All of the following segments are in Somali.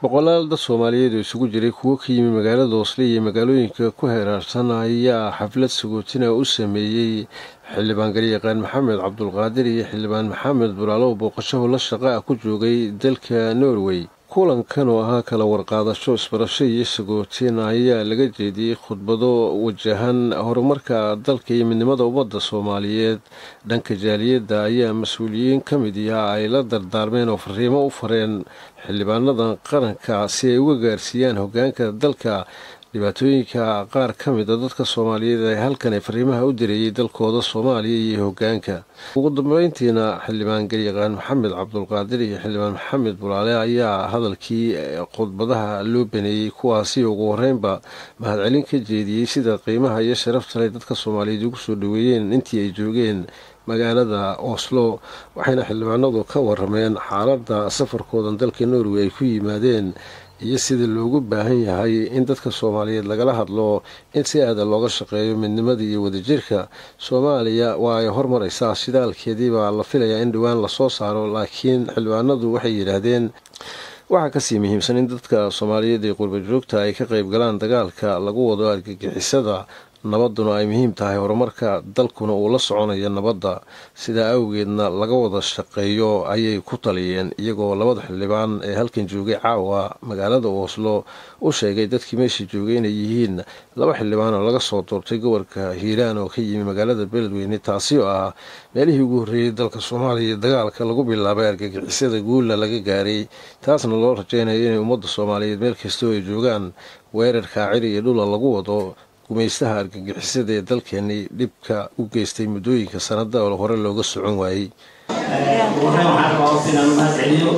boqolaal dad soomaaliyeed oo isugu jiray kuwo ka yimi magaalada hoosle iyo magaalooyinka ku heeraarsan ayaa xaflad sagootina u sameeyey xildhibaan garyaqaan maxamed cabdulqaadir iyo xildhibaan maxamed bulaalow booqashaho la shaqa ah ku joogay dalka norway kulankan oo ahaa kala warqaadasho isbarasho iyo sagootin ayaa laga jeediyey khudbado wajahan horumarka dalka iyo midnimada ummadda soomaaliyeed dhanka jaaliyadda ayaa mas-uuliyiin ka mid yaha ay la dardaarmeen oo fariimo u fareen xildhibaanadan qaranka si ay uga gaarsiiyaan hogaanka dalka dhibaatooyinka qaar ka mid a dadka soomaaliyeed ee halkan ay fariimaha u direeyey dalkooda soomaaliya iyo hogaanka ugu dambeyntiina xildhibaan garyaqaan maxamed cabdulqaadir iyo xildhibaan maxamed bulaale ayaa hadalkii khudbadaha loo baneeyey kuwaasi ugu horeynba mahadcelin ka jeediyey sida qiimaha iyo sharafta leh dadka soomaaliyeed ugu soo dhaweeyeen intii ay joogeen magaalada oslo waxayna xildhibaanadu ka warameen xaaladda safarkoodan dalka norway ay ku yimaadeen iyo sida loogu baahan yahay in dadka soomaaliyeed lagala hadlo in si aada looga shaqeeyo midnimada iyo wadajirka soomaaliya waa ay hormaraysaa shidaalkeedii baa la filayaa in dhowaan lasoo saaro laakiin xildhibaanadu waxay yidhaahdeen waxaa kasii muhiimsan in dadka soomaaliyeed ee qurba joogta ay ka qayb galaan dagaalka lagu wado argagixisada nabaduna ay muhiim tahay horumarka dalkuna uu la soconayo nabadda sidaa awgeedna laga wada shaqeeyo ayay ku taliyeen iyagoo labada xildhibaan ee halkan joogay caawa magaalada oslo u sheegay dadkii meesha joogay inay yihiin laba xildhibaan oo laga soo doortay gobolka hiiraan oo ka yimi magaalada beledweyne taasi oo ah meelihii ugu horreeyey dalka soomaaliya dagaalka lagu bilaabay argagixisada guulla laga gaaray taasna loo rajeynayo inay ummadda soomaaliyeed meel kastoo ay joogaan weerarka ciri iyo dhula lagu wado gumaystaha argagixisada ee dalkeeni dhibka u geystay muddooyinka sanada oo hore looga socon waayey waxaan rabaa inaan u mahad celiyo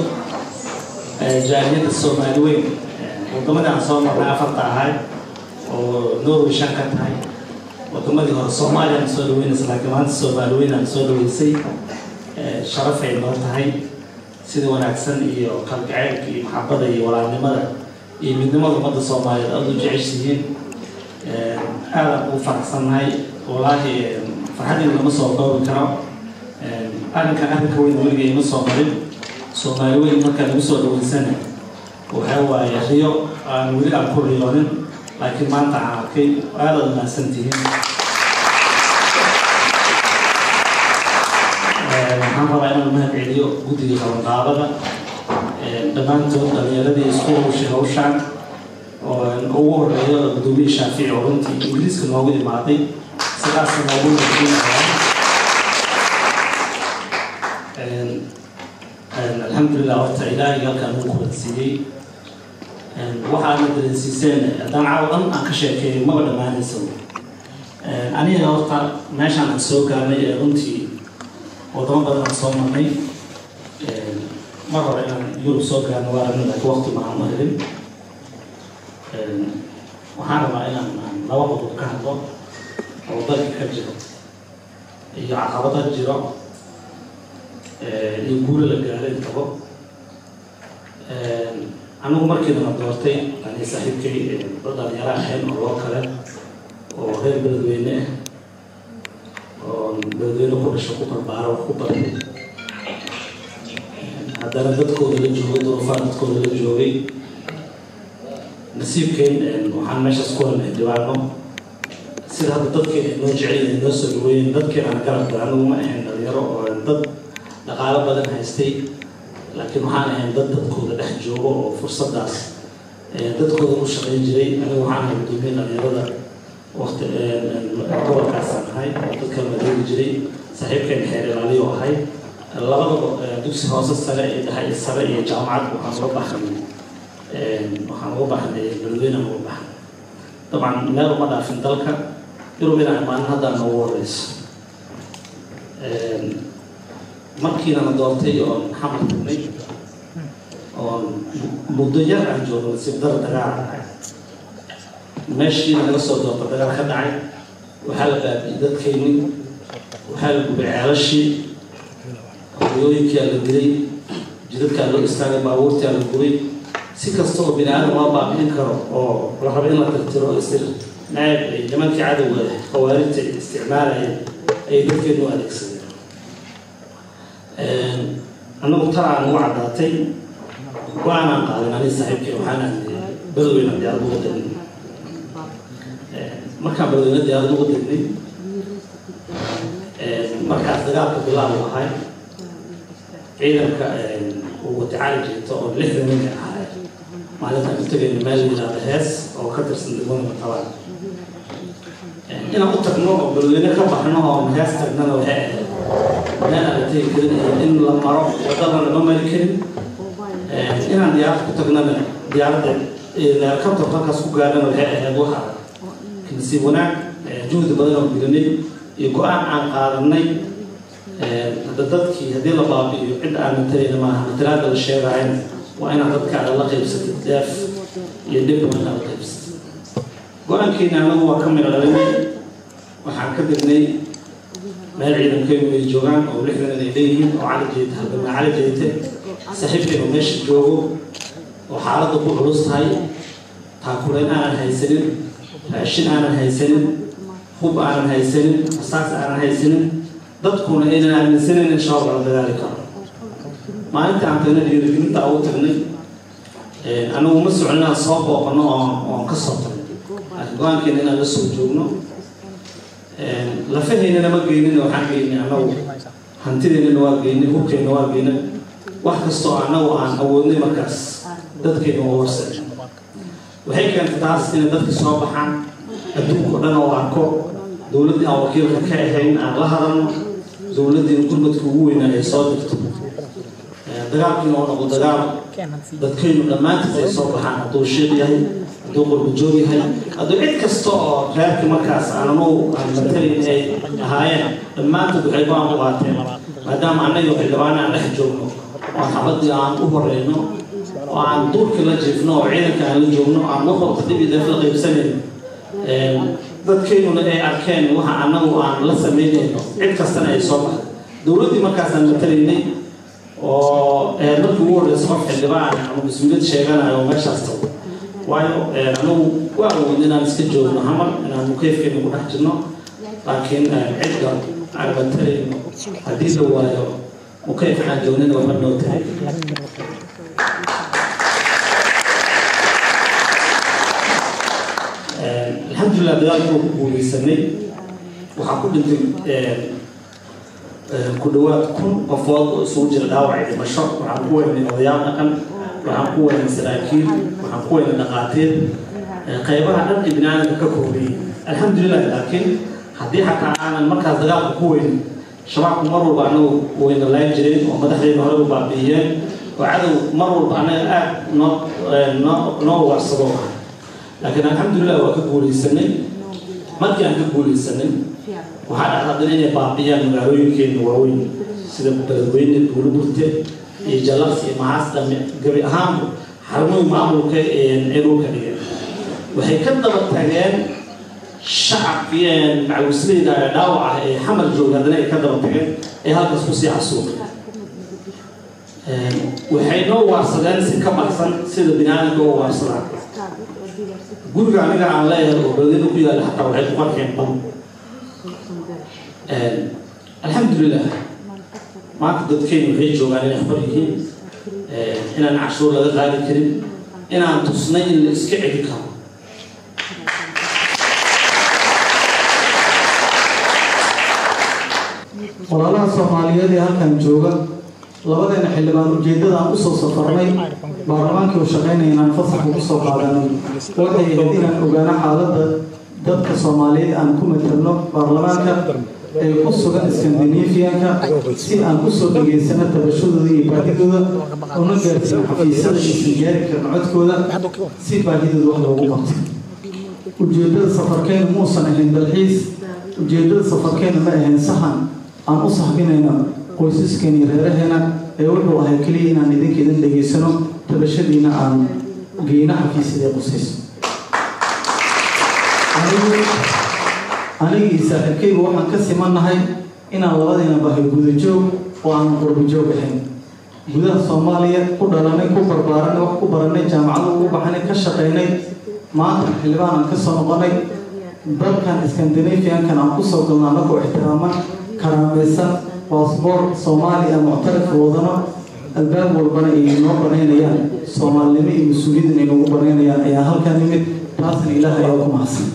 jaaliyadda soomaali weyn wadamadii aan soo marnay afarta ahay oo norway shan ka tahay wadamadii hore soomaaliya aan soo dhaweynaysa laakiin maanta soomaali weyn aan soo dhaweysay sharafay noo tahay sida wanaagsan iyo kalgaceylka iyo maxabada iyo walaalnimada iyo midnimada ummadda soomaaliyeed aada u jeceshihiin aadaan ugu faraxsannahay wallaahi farxaddeeda lama soo koobi karo arrinkan arrinka weyn weliga ima soo marin soomaali weyn markaa lagu soo dhaweysana waxaa waaye riyo aan weli aan ku riyoonin laakiin maanta aan arkay aadaad mahadsan tihiin waxaan rabaa inaan mahad celiyo guddiga qabanqaabada dhammaantood dhalinyaradii isku hawshay hawshaan ugu horeeyo gudoomiye shaafici oo runtii ingiriiska noogu imaaday sidaasna noogu nadiinaya alxamdulilah horta ilaahay halkaan ugu kulansiiyey waxaana dareensiiseen haddaan caawa dhan aan ka sheekeeyo maba dhammaanaysa aniga horta meeshaan aan soo gaarnay ee runtii wadamo badan aan soo marnay mar hore inaan yurub soo gaarno waa aragna laakiin waqti maahan ma helin waxaan rabaa inaan laba qodob ka hadlo oo dalka ka jiro iyo caqabada jiro iyo guulo la gaaro intabo anigu markiidana doortay ani saaxiibkay dad dhalinyaro ahayn oo loo kale oo reer beledweyne ah oo beledweyne ku dhasho ku barbaaro wax ku bartay haddana dadkooda la joogay duruufaa dadkooda la joogay nasiibkeen waxaan meeshaas ku helnay dhibaano sida hadda dadkeena noo jecel noo soo dhaweeyeen dadkeena aan garab gala anigu ma ahayn dhalinyaro oo dad dhaqaalo badan haystay laakiin waxaan ahayn dad dadkooda dhex joogo oo fursadaas dadkooda u shaqayn jiray anigu waxaan ahay gudoomiye dhalinyarada waqti gobolkaasaan ahay oo dadka madooli jiray saaxiibkeen xeer ilaaliyo ahay labadaba dugsi hoose sare iyo dhexe sare iyo jaamacad waxaan uga baxnay waxaan uga baxnay beledweyne uga baxnay dabcan meel uma dhaafin dalka yurub inaan imaanin haddaan noogu horeyso markiina la doortay oon xamar tagnay oon muddo yar aan joogno nasiib dara dagaal dhacay meeshiina laga soo doorta dagaal ka dhacay waxaa la baabi'iyey dadkayni waxaa la gubay ceelashii hoyooyinkaa la dilay jidadkaa loo istaagay baabuurtaa la gubay si kasta oo bini aadam loo baabi'in karo oo la rabo in la tirtiro isir naab ay nimankii cadowga khawaarijta isticmaalayeen ayay dadkeenu u adeegsadeen annagu tar aan ugu caddaatay go-aanaan qaadan ani saaxiibkay waxaan aadnay badoweyna diyaarad uga degnay markaan badoweyna diyaarad uga degnay markaas dagaalka bilaabu ahay ciidanka uu watacaali jirto oo lixdan ninka ahay maalintaan u tegayna meel yidhaahda hees oo ka tirsan degmada matabaan inaan u tagno oo badoweyne ka baxno oo hees tagnana waxay ahayd meel aan la tegi karin iyo in la maro wadada lama mari karin inaan diyaarad ku tagnana diyaaradda helikabtar halkaas ku gaarana waxay ahayd waxa nasiib wanaag juhdi badan oo gelinay iyo go-aan aan qaadanay hadda dadkii haddii la baabi'iyo cid aan matarayna maaha matalaada la sheegayana waa inaad dadkaada la qaybsatid deef iyo dhib badan aad la qaybsatid go-aankeena anagu waa ka midho dhalinay waxaan ka degnay meel ciidankeenu ay joogaan oo lixdan ay leeyihiin oo cali jeete halgama cali jeete saaxiibkeenu meesha joogo oo xaaladda ku culus tahay taakulayn aanan haysanin raashin aanan haysanin hub aanan haysanin asaas aanan haysanin dadkuna aynan aaminsanin in shabaab la dagaali karo maalinta aan tagnay dhiirigelinta ugu tagnay anagu ma socon inaan soo booqano oo oon ka soo tagnay laakiin go-aankeena inaan la soo joogno lafaheynana ma geynin waxaan geynay anagu hantideennana waa geynay hubkeenna waa geynay wax kastoo anagu aan awoodnay markaas dadkeena waa warsan waxay keentay taas inay dadka soo baxaan adduunka o dhan oo arko dowladdii aan wakiilka ka ahayn aan la hadalno dowladdii gurmadka ugu weynaa ay soo dirto dagaalkiina oo noqdo dagaal dadkaynu dhammaantiis ay soo baxaan hadduu shiiq yahay hadduu qurbajoog yahay hadduu cid kasta oo reerka markaas aananu aan matalayn ay ahaayeen dhammaantood waxay go-aan u qaateen maadaama annaga xildhibaan aan dhex joogno oo xabadii aan u horeyno oo aan duurkii la jiifno oo ciidanka aan la joogno aan wax walba dib iyo def la qaybsanayn dadkeynuna ay arkeen waxa annagu aan la samaynayno cid kastana ay soo baxdo dowladdii markaasaan matalaynay oo markii ugu horreysa qof xildhibaan ama mas-uuliyad sheeganayo oo meeshaas tago waayo anagu waa awood inaan iska joogno hamar inaan mukeyfkeena ku dhex jirno laakiin cidda aan matalayno haddii la waayo mukeyf aan joognina waxba noo tahay alxamdulilah dagaalkii ku guuleysanay waxaa ku dhintay ku dhawaad kun qofood oo isugu jira dhaawac dhimasho waxaan ku weynay odayaal dhaqan waxaan ku weynay saraakiil waxaan ku weynay dhaqaatiir qaybaha dhan ee binaadamka ka koobiyey alxamdulilah laakiin haddii xataa aanan markaas dagaalka ku weynin shabaabku mar walba anagu weyna layn jireen oo madaxdeena hore u baabi'iyeen oo cadow mar walba anaga aad noo noo noo waarsado laakiin alxamdulilah waa ka guuleysanay markii aan ka guuleysanay waxaa dhacdadana inay baabiyaan magaalooyinkeena waaweyn sida beledweyne duulaburte iyo jallas iyo maxaas dhame gabi ahaanba xarumooyin maamulka ee dhulka dhigeen waxay ka daba tageen shacabkii macawisleyda ee dhaawac ah ee xamal jooga haddana ay ka daba tageen ee halkaas kusii xasuuqay waxay noo waarsadeen si ka baxsan sida binaadamka u waarsadaan guriga aniga aan leeyahay oo beledweyne ku yaala xataa waxay ku qarxeen bam alxamdulilah maanta dadkeynu waxay joogaan inay xor yihiin inaan cashuur laga qaadi karin inaan tusnay in la iska celi karo walaalaha soomaaliyeed ee halkan jooga labadeena xildhibaan ujeeddada aan usoo safarnay baarlamaankii u shaqaynaya inaan fasax ugu soo qaadanay waxay ahayd inaan ogaano xaaladda dadka soomaaliyeed aan ku matalno baarlamaanka ee ku sugan skandinafiyanka si aan kusoo dhageysano tabashadooda iyo baahidooda una gaarsiino xafiisyada aysan gaari karin codkooda si baahidooda wax loogu qabto ujeeddada safarkeenu muusan ahayn dalxiis ujeeddada safarkeenu ma ahayn sahan aan u sahbinayno qoysaskeena iyo reeraheena ee wuxuu ahay keliya inaan idinka idin dhageysano tabashadiina aan geyno xafiisyada qusayso anigii saaxiibkaygu waxaan ka simannahay inaan labadiina bahay gudajoog oo aan qurbajoog ahayn gudaha soomaaliya ku dhalanay ku barbaaranay wax ku baranay jaamacada ugu baxnay ka shaqaynay maanta xildhibaan aan ka soo noqonay dalkan skandinafiankan aan kusoo galno annagoo ixtiraaman karaamaysan baasboor soomaaliya muctarif wadano albaab walbana ay noo banaynayaan soomaalinimo iyo mas-uuliyaddan ay noogu banaynayaan ayaa halkaa nimid taasna ilaah ayaa ku mahadsan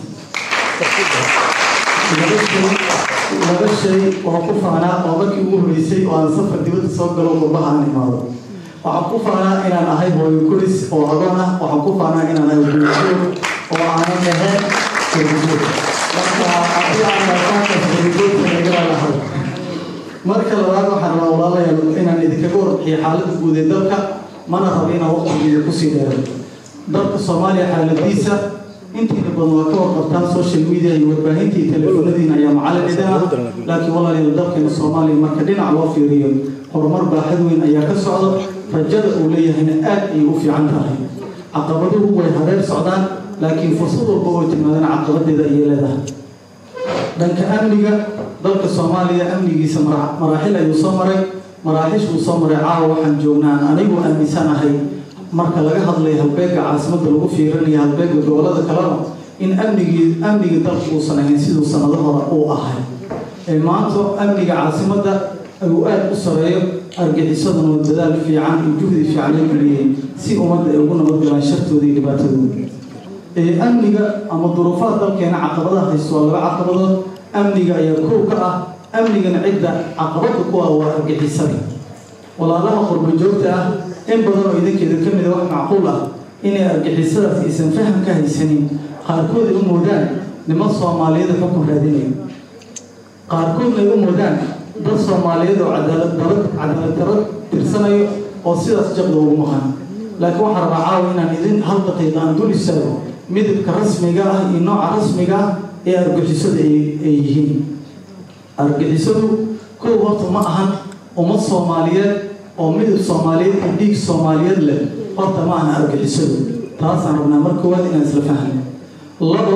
laba shay oo ku faanaa oo markii ugu horreysay oo aan safar dibadda soo galo qurbaha aan imaado waxaan ku faanaa inaan ahay hooyo koris oo adoon ah waxaan ku faanaa inaan ahay guurjoog oo aanan ahayn guurjoog marka haddii aan arkaankaas guurjoogta nagala lahay marka labaad waxaan rabaa walaalayaal inaan idinkaga warbixiyo xaaladda guud ee dalka mana rabo inaan waqtigeeda kusii dheeray dalka soomaaliya xaaladiisa intiina badan waa ka warqabtaan social media iyo warbaahinta iyo telefoonadiina ayaa macallin idin ah laakiin walaalayaal dalkeena soomaaliya marka dhinac loo fiiriyo horumar baaxad weyn ayaa ka socda rajada uu leeyahayna aad ayay u fiican tahay caqabaduhu way hareer socdaan laakiin fursad walba oo timaadana caqabadeeda ayay leedahay dhanka amniga dalka soomaaliya amnigiisa maraaxil ayuu soo maray maraaxishuu soo maray caawa waxaan joognaa anigu aaminsanahay marka laga hadlayo halbeegga caasimadda lagu fiirinayo halbeegga gobolada kalena in amnigii amniga dalka uusan ahayn siduu sanado hore uu ahay ee maanta amniga caasimadda uu aada u sareeyo argixisaduna dadaal fiican iyo juhdi fiican la geliyey si ummadda ay ugu nabadgalaan shartooda iyo dhibaatadooda amniga ama duruufaha dalkeena caqabadaha haysto waa laba caqabadood amniga ayaa koow ka ah amnigana cidda caqabada ku ah waa argixisada walaalaha qurbo joogta ah in badan oo idinkeeda ka mida wax macquul ah inay argixisadaas aysan faham ka haysanin qaarkood ay u moodaan niman soomaaliyeed xukun raadinayo qaarkoodna ay u moodaan dad soomaaliyeed oo cadaalad darad cadaalad darad tirsanayo oo sidaas jaqda ugu maqan laakiin waxaan rabaa caawa inaan idin hal daqiiqa aan dul istaago midabka rasmiga ah iyo nooca rasmiga ah ee argixisadu ay yihiin argixisadu kow horta ma ahan ummad soomaaliyeed oo midab soomaaliyeed iyo dhiig soomaaliyeed leh horta ma ahan argixisadu taasaan rabnaa mar koowaad inaan isla fahno labo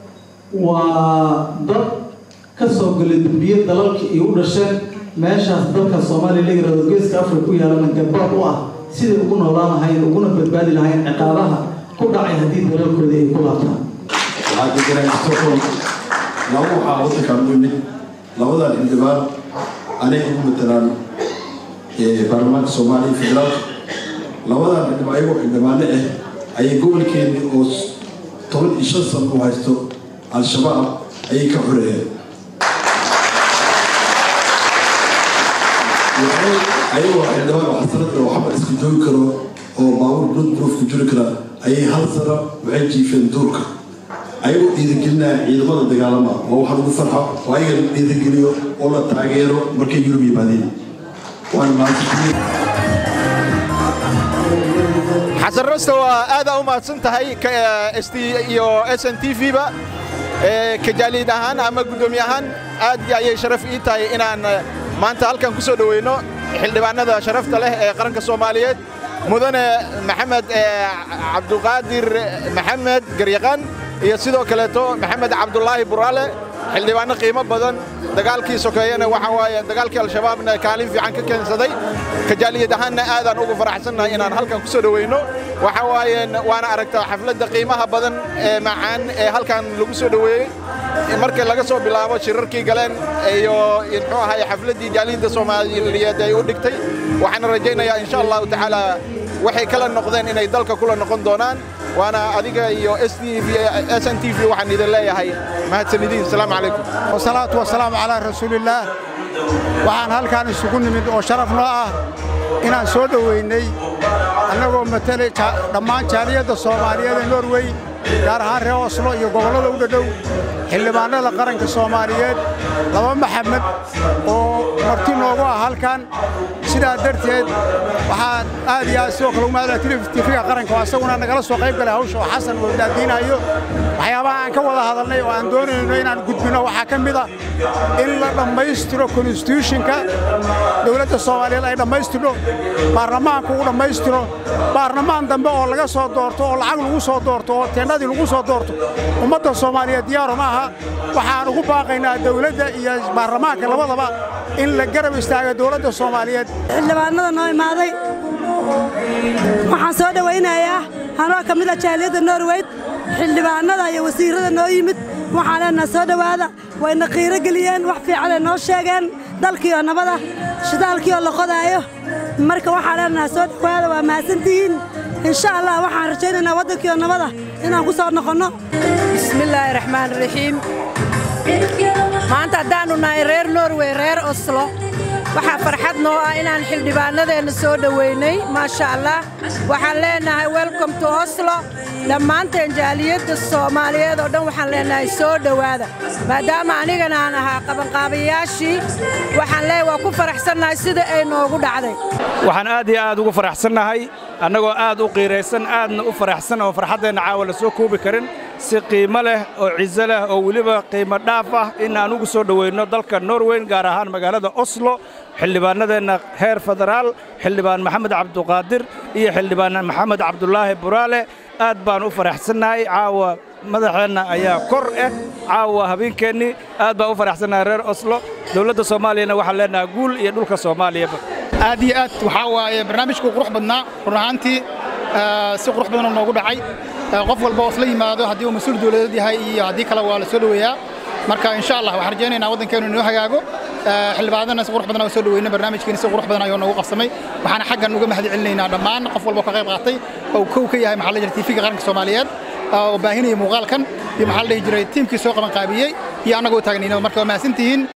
waa dad ka soo galay dambiye dalalka iyo u dhasheen meeshaas dalka soomaaliya la yirahdo geeska afrika ku yaalana gabaab u ah siday ugu noolaan lahayn uguna badbaadi lahayn ciqaabaha ku dhacay haddii dalalkooda ay ku laabtaan waxaa ka jira stockholm laba waxaa waddankan u yimid labadan xildhibaan anay ugu matalaan baarlamaanka soomaaliya federaalka labadan xildhibaan ayagoo xildhibaano ah ayay gobolkeeni oo toban iyo shan san u haysto al-shabaab ayay ka xoreeyeen ayagoo xildhibaan oo xasanada oo xamar iska joogi karo oo baabuur bloodproof ku jiri kara ayay hal sano waxay jiifeen duurka ayagoo dhiirigelinaya ciidamada dagaalama oo waxa lagu farxo oo ayaga la dhiirigeliyo oo la taageero markay yurub yimaadeen waana mahadsantihiin xasan rasto waa aadaa u mahadsan tahay st iyo s n t v-ba kajaaliid ahaan ama guddoomiye ahaan aad ayay sharaf ii tahay inaan maanta halkan ku soo dhoweyno xildhibaanada sharafta leh ee qaranka soomaaliyeed mudane maxamed cabduqaadir maxamed garyaqaan iyo sidoo kaleeto maxamed cabdulaahi buraale xildhibaanno qiimo badan dagaalkii sokeeyena waxa waaye dagaalkii al-shabaabna kaalin fiican ka keensaday kajaaliyad ahaanna aadaan ugu faraxsannahay inaan halkan ku soo dhoweyno waxa waaye waana aragtaa xafladda qiimaha badan ee macaan ee halkan lagu soo dhoweeyey markii laga soo bilaabo shirarkii galeen iyo muxuu ahay xafladdii jaaliyadda soomaaliyeed ay u dhigtay waxaan rajaynayaa insha allahu tacaala waxay kala noqdeen inay dalka kula noqon doonaan waana adiga iyo s n t v waxaan idin leeyahay mahadsanidin asalaamu calaykum wasalaatu wasalaamu calaa rasuulillaah waxaan halkaan isugu nimid oo sharaf noo ah inaan soo dhoweynay annagoo matalay dhammaan jaaliyadda soomaaliyeed ee norwey gaar ahaan reer oslo iyo gobollada u dhadhow xildhibaannada qaranka soomaaliyeed laba maxamed oo marti noogu ah halkan sidaa darteed waxaan aad iyo aad sidoo kale ugu mahadla tifiga qaranka oo asaguna nagala soo qayb galay hawsha oo xasan oo daadiinayo waxyaabaha aan ka wada hadalnay oo aan doonayno inaan gudbino waxaa ka mid a in la dhammaystiro konstituushinka dowladda soomaaliyeed ay dhammaystirno baarlamaanku uu dhammaystiro baarlamaan dambe oo laga soo doorto oo lacag lagu soo doorto oo teennadii lagu soo doorto ummadda soomaaliyeed diyaaru ma aha waxaan ugu baaqaynaa dowladda iyo baarlamaanka labadaba in la garab istaaga dowladda soomaaliyeed xildhibaanada noo imaaday waxaan soo dhowaynayaa anoo ka mid a jaaliyadda norweyd xildhibaanada iyo wasiirrada noo yimid waxaan leenaha soo dhowaada wayna qiiro geliyeen wax fiicanay noo sheegeen dalkiioo nabada shidaalkiioo la qodaayo marka waxaan leenahay soo dhowaada waa mahadsantihiin insha allah waxaan rajaynaynaa waddankiio nabada inaan ku soo noqonno bismillaahi raxmaan raxiim maanta haddaannu nahay reer norwey reer oslo waxaa farxad noo ah inaan xildhibaannadeenna soo dhoweynay maasha allah waxaan leenahay welcom to oslo dhammaanteen jaaliyadda soomaaliyeed oo dhan waxaan leenahay soo dhowaada maadaama anigana aan ahaa qabanqaabayaashii waxaan leeyahay waa ku faraxsannahay sida ay noogu dhacday waxaan aad iyo aad ugu faraxsannahay annagoo aad u qiiraysan aadna u faraxsan oo farxaddeenna caawa la soo koobi karin si qiimo leh oo ciso leh oo weliba qiimo dhaaf ah in aan ugu soo dhoweynno dalka norweyn gaar ahaan magaalada oslo xildhibaannadeenna heer federaal xildhibaan maxamed cabduqaadir iyo xildhibaan maxamed cabdulaahi buraale aad baan u faraxsannahay caawa madaxeenna ayaa kor ah caawa habeenkeennii aad baan u faraxsannahay reer oslo dowladda soomaaliyana waxaan leenahay guul iyo dhulka soomaaliyaba aad iyo aad waxaa waaye barnaamijku qurux badnaa run ahaantii si qurux badanoo noogu dhacay qof walba oo isla yimaado haddii uu mas-uul dowladeed yahay iyo haddii kale waa la soo dhoweeyaa marka insha allah waxaan rajaynaynaa waddankeenu inoo hagaago xildhibaanadana si qurux badan oo soo dhoweyna barnaamijkeena si qurux badan ayuu noogu qabsamay waxaana xaggan uga mahad celinaynaa dhammaan qof walba oo ka qayb qaatay oo kow ka yahay maxaa la jira tiifiga qaranka soomaaliyeed oo baahinaya muuqaalkan iyo maxaa la dhihi jiray tiimkii soo qaban qaabiyey iyo annagoo taagnayna marka waa mahadsantihiin